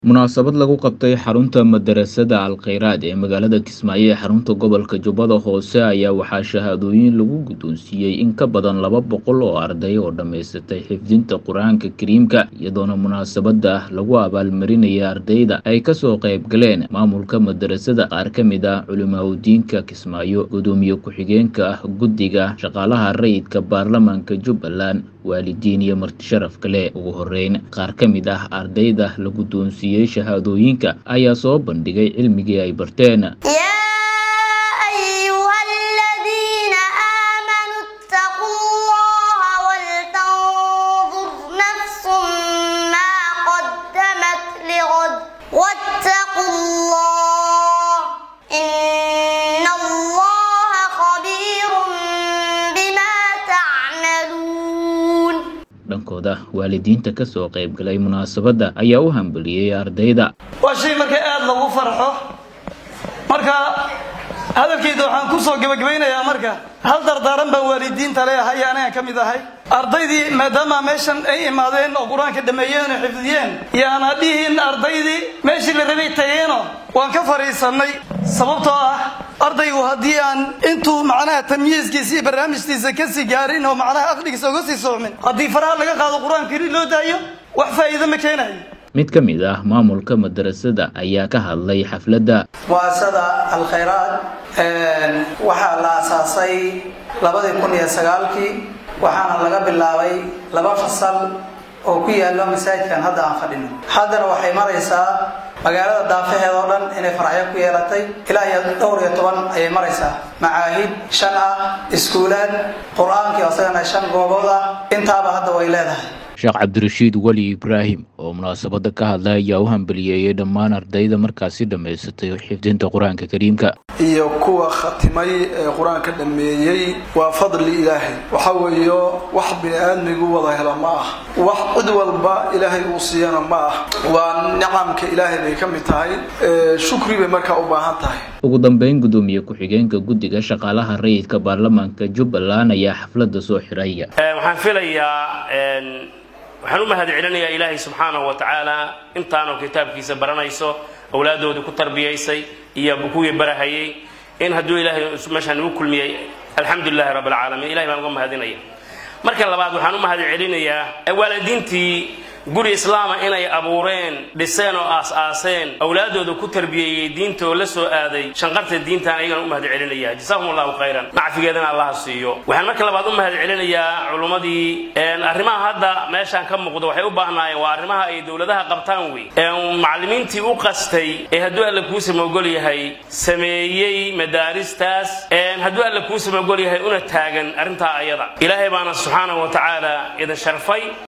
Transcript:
Munaasabad lagu qabtay xarunta madarasada Al-Khayraad ee magaalada Kismaayo ee xarunta gobolka Jubbada Hoose ayaa waxaa shahaadooyin lagu guddoonsiiyey in ka badan laba boqol oo arday oo dhammaysatay xifdinta Qur'aanka Kariimka iyadoona munaasabada lagu abaalmarinayay ardayda ay kasoo qayb galeen maamulka madarasada qaar ka mid ah culimaawoodiinka Kismaayo gudoomiye ku-xigeenka ah guddiga shaqaalaha rayidka baarlamaanka Jubbaland waalidiin iyo marti sharaf kale ugu horeyn qaar ka mid ah ardayda la guddoonsiiyey shahaadooyinka ayaa soo bandhigay cilmigii ay barteen يا أيها الذين آمنوا اتقوا الله ولتنظر نفس ما قدمت لغد واتقوا الله إن الله خبير بما تعملون dhankooda waalidiinta ka soo qayb galay munaasabadda ayaa u hambaliyey ardayda waa shay marka aada lagu farxo marka hadalkayda waxaan ku soo gebagabaynayaa marka hal dardaaran baan waalidiinta leeyahay anaga ka mid ahay ardaydii maadaama meeshan ay imaadeen oo qur-aanka dhameeyeen oo xifdiyeen yaana dhihin ardaydii meeshii la rabay tageeno waan ka fadhiisannay sababtoo ah ardaygu haddii aan intuu macnaha tamyiiskiisa iyo barnaamijtiisa kasii gaarin oo macnaha aqligiisa uga sii socmin haddii faraha laga qaado qur-aanka ri loo daayo wax faa'iido ma keenayo mid ka mid ah maamulka madarasada ayaa ka hadlay xafladda muasasada alkhayraad waxaa la asaasay labadii kun iyo sagaalkii waxaana laga bilaabay laba fasal oo ku yaalo masaajidkan hadda aan fadhino haddana waxay maraysaa magaalada daafaheed oo dhan inay faracyo ku yeelatay ilaa iyo dhowr iyo toban ayay maraysaa macaahid shan ah iskuulaad qur-aankii isagana shan goobood ah intaaba hadda way leedahay sheekh cabdirashiid weli ibraahim oo munaasabadda ka hadlay ayaa u hambaliyeeyey dhammaan ardayda markaasi dhammaysatay xifdinta qur-aanka kariimka iyo kuwa khatimay ee qur-aanka dhammeeyey waa fadli ilaahay waxa weeyo wax bini aadmigu wada hela ma ah wax cid walba ilaahay uu siiyana ma ah waa nicamka ilaahay bay ka mid tahay shukri bay markaa u baahan tahay ugu dambeyn gudoomiye ku-xigeenka guddiga shaqaalaha rayidka baarlamaanka jubbaland ayaa xafladda soo xiraya waxaan filayaa waxaan u mahad celinayaa ilaahay subxaanahu wa tacaala intaanoo kitaabkiisa baranayso awlaadooda ku tarbiyaysay iyo kuwii barahayay in hadduu ilaahay meeshaan igu kulmiyey alxamdulilahi rabb alcaalamiin ilahay baan uga mahadinaya marka labaad waxaan u mahad celinayaa waalidiintii guri islaama inay abuureen dhiseen oo aas-aaseen awlaadooda ku tarbiyeeyey diinta oo la soo aaday shanqarta diintaan ayagana u mahad celinaya jasakum allahu khayran nacfigeedana allaha siiyo waxaan marka labaad u mahad celinayaa culummadii arrimaha hadda meeshaan ka muuqda waxay u baahnaayeen waa arrimaha ay dowladaha qabtaan wey macallimiintii u qastay ee hadduu alla kuu samogol yahay sameeyey madaaristaas hadduu alla kuu samogol yahay una taagan arrintaa ayada ilaahay baana subxaanahu wa tacaala idin sharfay